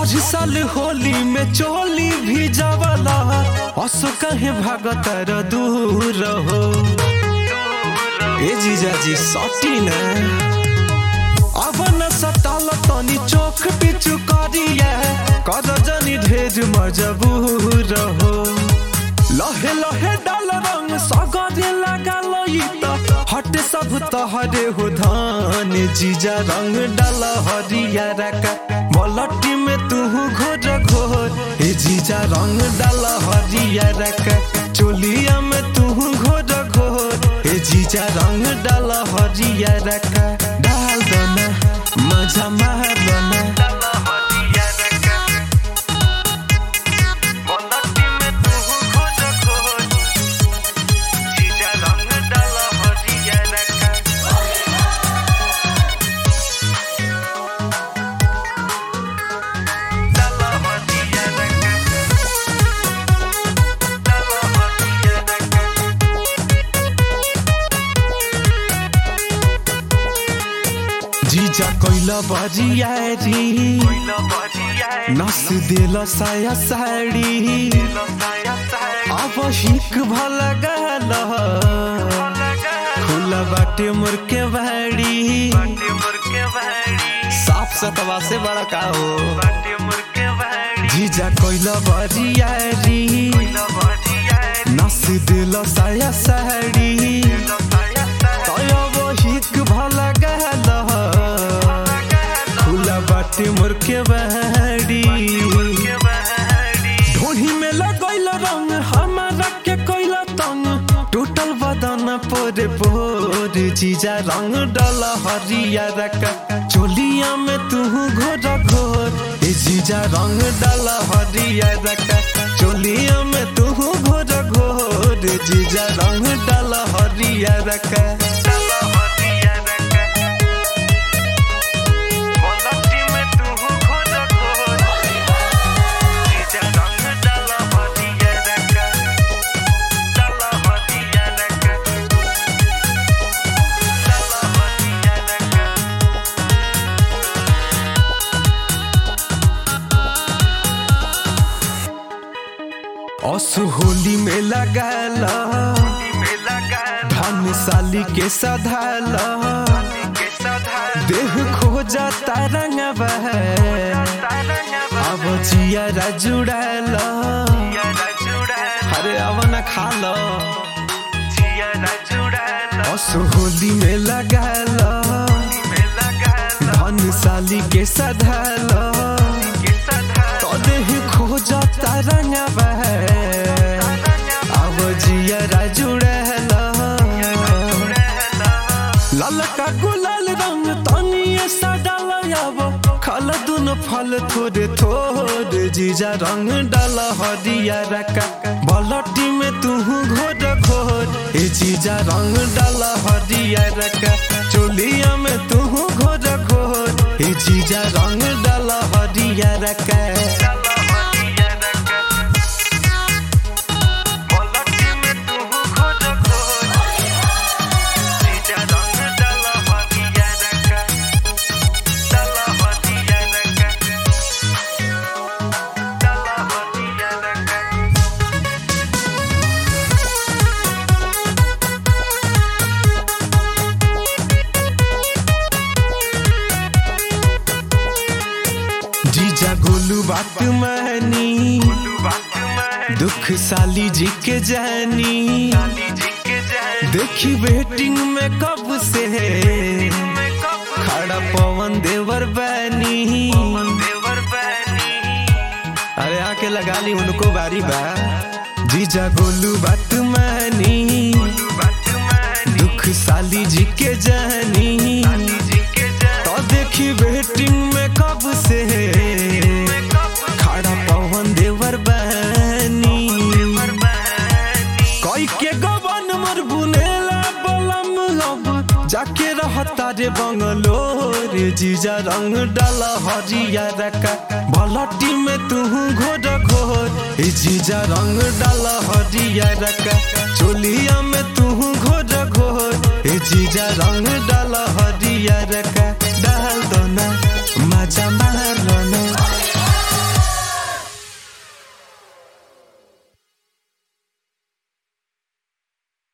हर साल होली में चोली भी जावला असो कहे भागतर दूर हो ए जीजा जी सटी ना अब न सताल तनी चोख पिचु करिया कर जनी ढेर मजबूर हो लहे लहे डाल रंग सगरे लगा लई त हट सब तहरे हो धान जीजा रंग डाल हरिया रका बलटी में तू घोर घोर ए जीजा रंग डाल हरिया रका चोलिया में तू घोर घोर ए जीजा रंग डाल हरिया रका डाल दना मजा मार दना जीजा कोइला बजियारी नस दिल साया साड़ी अब हिक भला गल खुला बाटे मोर के बाड़ी साफ सतवा से बड़ा का हो जीजा कोइला बजियारी नस दिल साया साड़ी तयब हिक भला गल खुला बाटे मोर के बाड़ी ढोही में लगैल रंग हमारा के कोइला तंग टूटल बदन पोरे पोर जीजा रंग डल हरिया रका चोलिया में तू घोर घोर ए जीजा रंग डल हरिया रका चोलिया में तू घोर घोर जीजा रंग डल हरिया रका असु होली में लगाला धन साली के सधाला देह खो जाता रंगवा अब जिया जुड़ाला अरे अब न खाला असु होली में लगाला धन साली के सधाला तो देह खो जाता रंगवा अब जिया जुड़ाला ललका गुलाल रंग तनिए सडाल अब खल दुनो फल थोड़े थोड़े जीजा रंग डाल हरिया रका बलटी में तू घोर घोर ए जीजा रंग डाल हरिया रका चोलिया में तू घोर घोर ए जीजा रंग डाल हरिया रका जीजा गोलू बात मानी दुख साली जी के जानी देखी वेटिंग में कब से खड़ा पवन देवर बैनी अरे आके लगा ली उनको बारी बा जीजा गोलू बात मानी दुख साली जी के जानी तो देखी वेटिंग में कब से खड़ा पवन देवर बनी कोई के गवन मर बुनेला बलम लब जाके रहता रे बंगलोर जीजा रंग डाल हरिया रका बलटी में तू घोर घोर ए जीजा रंग डाल हरिया रका चोलिया में तू घोर घोर ए जीजा रंग डाल हरिया रका डाल दो ना मजा मार लो ना